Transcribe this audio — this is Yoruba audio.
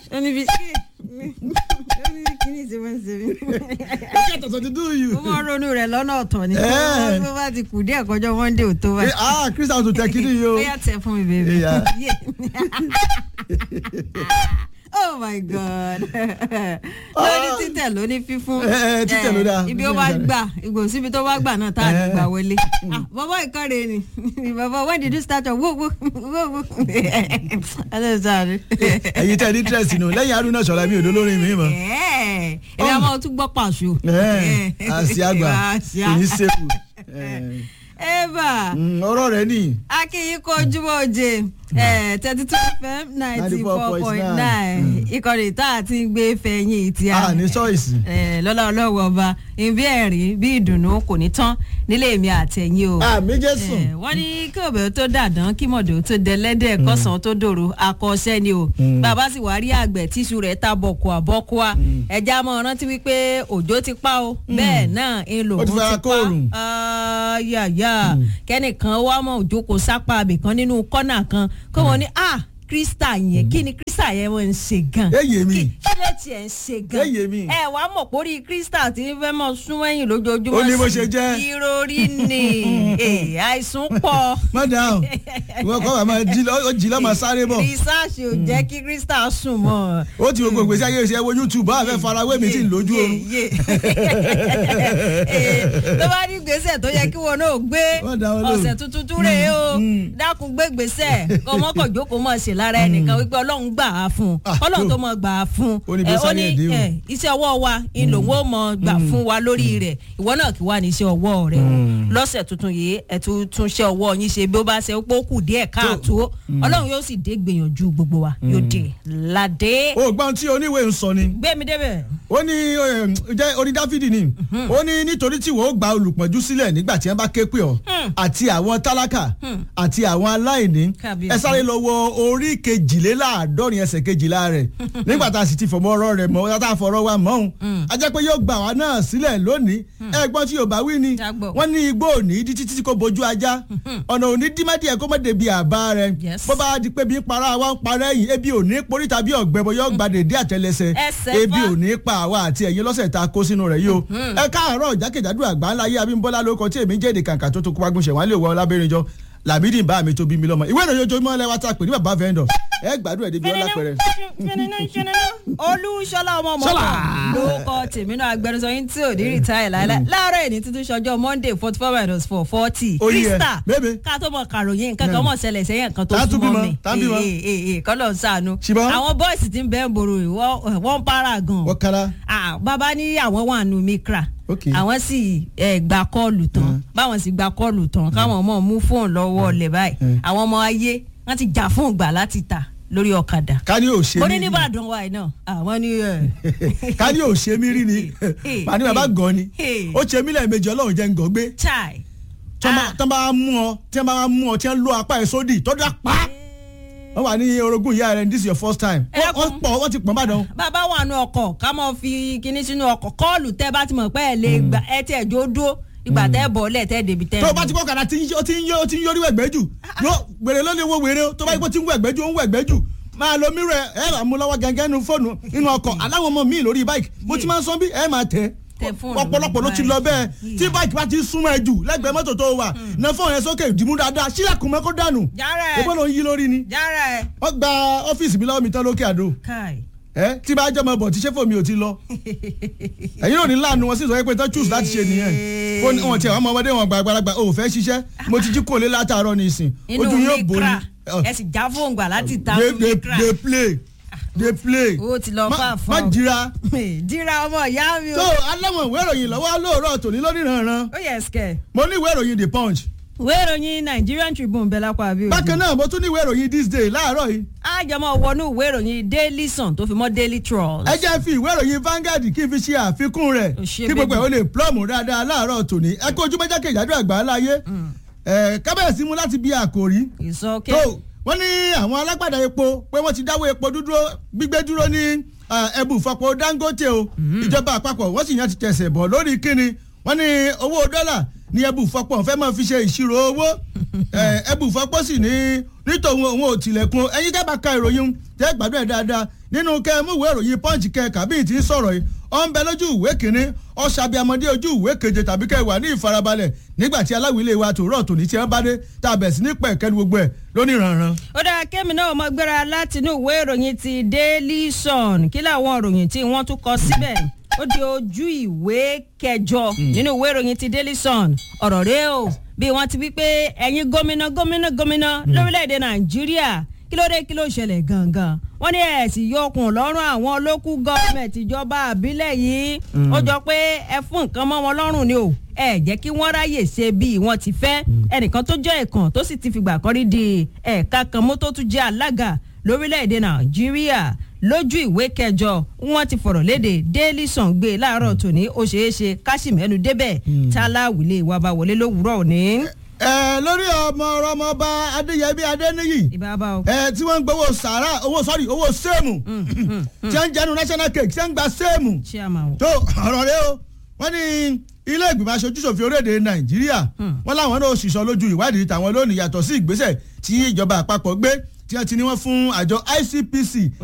ó ní bí ó ní bí kíní ti máa ń ṣe mí. Look at what to do you. ó máa ń ronú rẹ̀ lọ́nà ọ̀tọ̀ ni Eh. bó bá ti kù díẹ̀ kọjọ́ monday ò tó Eh, báyìí. ah Christian tó tẹ kiri yìí o. ó yà tẹ fún mi bèbè. Yeah. oh my god lórí títẹ̀ ló ní fífún Eh, eh, títẹ̀ ló dáa. ibi ó bá gbà ìgò síbi tó bá gbà náà tá a lè gbà wọlé Ah, bàbá ìkọ́re ni bàbá when did you start your wo wo wo wo hello sir. Ẹ̀yin tẹ́ ní interest nù lẹ́yìn Haruna Ṣọlá mi ò dolórin mi mọ́. ẹ ẹ a máa tún gbọ́ pàṣọ. Eh, Àṣì àgbà Àṣì kò ní àgbà. sèkù. eva Ọ̀rọ̀ rẹ̀ nìyí. akínyìn kó ojúmọ́ oje thirty two fm ninety four point 94.9. nine ìkànnì tá a ti ń gbé fẹ̀yìn tí a A ní choice. Eh, lọ́lá ọlọ́wọ́ ọba ìbí ẹ̀rí bí ìdùnnú kò ní tán nílé mi àtẹ̀yìn o. Àmì Jésù. Eh, wọ́n ní kí òbẹ̀ tó dàdán kí mọ̀dọ̀ tó dẹlẹ́dẹ̀ kọ́sàn tó dòrò akọ́ṣẹ́ ni o. bàbá sì wá rí àgbẹ̀ tíṣu rẹ̀ ta bọ̀kùà bọ́kùà ẹja mọ̀ rántí wípé òjò ti pa o bẹ́ẹ̀ náà ń lò Ó ti fara kóòrùn. yàyà kẹ́nìkan wá mọ̀ òjò kò sápá abìkan nínú kọ́nà kan kó wọn ní ah krista yẹn kí ni krista yẹn wọ́n ń ṣe gan Eyè mi. kí kí ló tiẹ̀ ń ṣe gan Eyè mi. ẹ wàá mọ̀ pórí krista tí ń fẹ́ mọ̀ sún ẹ̀yìn lójoojúmọ́ Ó ní bó sí ṣe jẹ́. ìròrí ni Eh, àìsùn pọ̀ Má dáhùn. Ìwọ kọ́ wa máa jí lọ́ ó jí lọ́ máa sáré bọ̀. rìsáàsì ò jẹ́ kí krista sùn mọ́ Ó ti gbogbo ìgbésí ayé ìṣẹ́ wo YouTube bá a fẹ́ farawé mi tí ń lójú oorun. Yé, yé. Eh, tó bá ní gbèsè tó yẹ kí wọn náà gbé Wọ́n dá wọn lóhùn. ọ̀sẹ̀ tuntun tún rèé o dákun gbé gbèsè kọ́mọ́kọ̀ jókòó mọ̀ ṣe lára ẹnìkan wípé ọlọ́run gbà á fún un Ah, ọlọ́run tó. tó mọ̀ gbà á fún un Ó ní bí Eh, ó sáré ní ẹ̀dẹ́ o. eh, iṣẹ́ ọwọ́ wa ń lòun ó mọ̀ gbà fún wa lórí rẹ̀ ìwọ náà kí wà ní iṣẹ́ ọwọ́ rẹ̀ o lọ́sẹ̀ tuntun yìí ẹ̀ tún tún ṣe ọwọ́ yín ṣe bí ó bá ṣe pé ó kù díẹ̀ káàtó ọlọ́run yóò sì dé gbìyànjú gbogbo wa yóò dé ládé O gbọ́n tí oníwèé ń sọ ni. gbé mi débẹ̀. ó ní eh, jẹ́ oní dáfídì ni ó ní nítorí tí wọ́n ó gba olùpọ̀njú sílẹ̀ nígbà tí wọ́n bá ké pè ọ́ àti àwọn tálákà àti àwọn aláìní Kábíyèsí. ẹ sáré lọ wọ orí kejìléláàádọ́rin ẹsẹ̀ kejìlá rẹ̀ nígbà tá a sì ti fọmọ ọ̀rọ̀ rẹ̀ mọ́ tá a fọ̀rọ̀ wa mọ́ òun a jẹ́ pé yóò gbà wá náà sílẹ̀ lónìí ẹ̀gbọ́n tí yorùbá wí ni Jágbọ́. wọ́n ní igbó òní di títí tí kò bójú ajá ọ̀nà òní dímádìẹ kó mọ̀ débi àbá rẹ̀ Yes. bó bá di pé bí ń para wa ń parẹ́ yìí ebi òní porí tàbí ọ̀gbẹ́bọ yóò gbàdédé àtẹlẹsẹ̀ Ẹsẹ̀ ebi fá. ò ní pa àwa àti ẹ̀yin lọ́sẹ̀ tá a kó sínú rẹ̀ yìí o. ẹ káàárọ̀ jákèjádò àgbáńlá yé abímbọ́lá lórúkọ tí èmi jẹ́ èdè kàǹkà tó tó kó wágùn ṣẹ̀wọ́n lè wọ ọlábẹ́rìnjọ làmídìí bá mi tó bí mi lọ́mọ ìwé ìròyìn ojoojúmọ́ lẹ́wà tá a pè ní bàbá vendor ẹ gbádùn ẹ̀ débi ọlá pẹ̀rẹ̀. olúṣọlá ọmọ ọmọ Ṣọlá. lórúkọ tèmi náà agbẹnusọ yín tí ò ní rìtáì láéláé láàárọ̀ èní tuntun ṣọjọ́ monday forty four minus four forty Ó yẹ, krista bébè. ká tó mọ kàròyìn nǹkan kan mọ̀ ṣẹlẹ̀ sẹ́yìn nǹkan tó Tá a tún súnmọ́ bímọ, mi tá a bímọ. Ee, ee, ee, kọ́lọ̀ ń sànú Ṣùgbọ́n- àwọn bọ́ọ̀sì tí ń bẹ́ẹ̀ ń boro yìí, wọ́n wọ́n ń para gan wọ́n kára Ah, bàbá ní àwọn wà nù mikra Ok. àwọn sì eh, gba kọ́ọ̀lù tán báwọn sì gba kọ́ọ̀lù tán káwọn ọmọ mú fóònù lọ́wọ́ ọ̀lẹ̀ báyìí àwọn ọmọ ayé wọ́n ti jà fún ìgbà láti tà lórí ọ̀kadà ká ní ò ṣe mo mí ní rí nìbàdàn wa yìí náà àwọn ní ẹ ká ní ò ṣe mí rí ni Hey, pàní bàbá hey, gan ni hey. ó ṣe mí lẹ́ẹ̀mejì ọlọ́run jẹ́ ń gàn gbé chai tọ́ bá mú ọ tí wọ́n bá mú ọ tí wọ́n lo apá ẹ̀ sódì tó dá pa wọ́n wà ní orogún ìyá rẹ̀ this is your first time Ẹ wọ́n dákun. pọ̀ wọ́n ti pọ̀ bàdàn. bàbá wà nù ọkọ̀ ká mọ̀ fi kinní sínú ọkọ̀ kọ́ọ̀lù tẹ́ bá ti mọ̀ pé ẹ lè gbà ẹ tẹ́ jó dúró ìgbà tẹ́ bọ̀ ọ́lẹ̀ tẹ́ débi tẹ́ tó o bá ti kọ́ kàdá tí ń yó tí ń yó tí ń yórí wẹ̀gbẹ́ jù yó wèrè ló lè wo wèrè o tó bá yẹ kó tí ń wẹ̀gbẹ́ jù ó ń wẹ̀gbẹ́ jù máa lo mírọ̀ ẹ ẹ bá mú lọ́wọ́ gẹ́gẹ́ nu fóònù inú ọkọ̀ aláwọ̀ ọmọ mi lórí báyìí mo ti máa ń sọ bí ẹ máa tẹ̀ Tẹ fóònù ọ̀pọ̀lọpọ̀ ló ti lọ bẹ́ẹ̀ báyìí. tí báyìí bá ti súnmọ́ ẹ jù lẹ́gbẹ̀ẹ́ mọ́tò tó wà na fóònù yẹn sókè dìmú dáadáa sílẹ̀kùn mẹ́kó dànù Jára ẹ̀. ebó ló ń yí lórí ni jára ẹ wọ́n gba ọ́fíìsì mi lọ́wọ́ mi tán lókè àdó káì ẹ tí bá jọmọ bọ̀ tí sẹ́fọ̀ mi ò ti lọ ẹ̀yin náà ní láàánú wọn sì sọ pé tán choose láti ṣe nìyẹn fún wọn tiẹ̀ wọn mọ ọmọdé wọn gba àgbàlagbà ò fẹ́ ṣiṣẹ́ mo ti jí kò lé látàárọ̀ ní ìsìn inú ojú yóò bò ní. mikra ẹ sì já fóònù gbà láti ta Dey- fún dey mikra dey play dey play owó ti lọ má fà má fún ọ jira dira ọmọ ìyá mi tó o aláwọ̀ ìwé ìròyìn lọ́wọ́ lóòrọ̀ tòní lórí ìrànràn ó yẹ skẹ. mo ní ìwé ìròyìn the punch ìwé ìròyìn Nigerian Tribune bẹ́ẹ̀ lápá àbí òde. bákan náà mo tún ní ìwé ìròyìn this day láàárọ̀ yìí àjọmọ̀ wọnú ìwé ìròyìn Daily Sun tó fi mọ́ Daily Trust. ẹ jẹ́ fi ìwé ìròyìn Vanguard kí n fi ṣe àfikún rẹ̀ Ò ṣe kí gbogbo ẹ̀ bébì. ó lè plọ́ọ̀mù dáadáa láàárọ̀ tòní ẹ kó ojúmọ́ jákèjádò àgbà láyé ẹ kábẹ̀sí mu láti bí àkòrí ìsọkè. tó wọ́n ní àwọn alágbàdá epo pé wọ́n ti dáwọ́ epo dúdúró gbígbé dúró ní ẹbù ìfọpo Dangote o ìjọba àpapọ̀ wọ́n sì yàn ti tẹ̀sẹ̀ bọ̀ lórí kíni wọ́n ní owó dọ́là ní ẹbù ìfọpo fẹ́ máa fi ṣe ìṣirò owó ẹbù fọpọ́sì ní nítorí òun ò tilẹ̀kùn ẹ̀yin tẹ́ bá ka ìròyìn tẹ́ gbàdúrà dáadáa nínú kẹ́ mú ìwé ìròyìn punch kẹ́ kàbíyì tí ń sọ̀rọ̀ yìí ó ń bẹ lójú ìwé kínní ọ̀sàbíàmọ́dé ojú ìwé keje tàbí kẹ́ wà ní ìfarabalẹ̀ nígbà tí aláwìlé wa tòrọ̀ tòní tí wọ́n bá dé tá a bẹ̀ sí ní pẹ̀kẹ́ ní gbogbo ẹ̀ lónìí rànran. ó dáa kémi náà mọ gbéra látinú ìwé ìròyìn ti daily sun kí làwọn ìròyìn tí wọ́n tún kọ síbẹ̀ ó di ojú ìwé kẹjọ nínú ìwé ìròyìn ti daily sun ọ̀rọ̀ rẹ o bí wọ́n ti wí pé ẹ̀yin gómìnà gómìnà gómìnà lórílẹ̀‐èdè nàìjíríà kí ló dé kí ló ṣẹlẹ̀ gangan wọ́n ní ẹ̀sìn yọkùn lọ́rùn àwọn olókù gọ́ọ̀mẹ̀ntì ìjọba àbílẹ̀ yìí ó jọ pé ẹ fún nǹkan mọ́ wọn lọ́rùn ni o ẹ jẹ́ kí wọ́n ráyè ṣe bí wọ́n ti fẹ́ ẹnìkan tó jẹ́ ẹ̀kan tó sì ti fìgbà kan rí di ẹ̀ka kan mọ́ tó tún jẹ́ alága lórílẹ̀‐èdè nàìjíríà lójú ìwé kẹjọ wọ́n ti fọ̀rọ̀ léde daily sun gbé láàárọ̀ tòní ó ṣeé ṣe káṣímẹ́nu débẹ̀ táláwìlé wa bá wọlé lówùúrọ̀ òní. ẹ lórí ọmọ ọmọọba adéyẹbí adéníyì ìbábá o. ẹ tí wọ́n ń gbowó sàrà owó sọ́ọ̀rì owó sẹ́ẹ̀mù tí wọ́n ń jẹnu national cake tí wọ́n ń gba sẹ́ẹ̀mù chairman o. tó ọ̀rọ̀ rẹ o wọ́n ní ilé ìgbìmọ̀ aṣojúṣòfin orílẹ̀-èdè nàìjíríà wọ́n láwọn náà ṣìṣọ́ lójú ìwádìí tàwọn lónìí yàtọ̀ sí ìgbésẹ̀ tí ìjọba àpapọ̀ gbé tí wọ́n ti ní wọ́n fún àjọ ICPC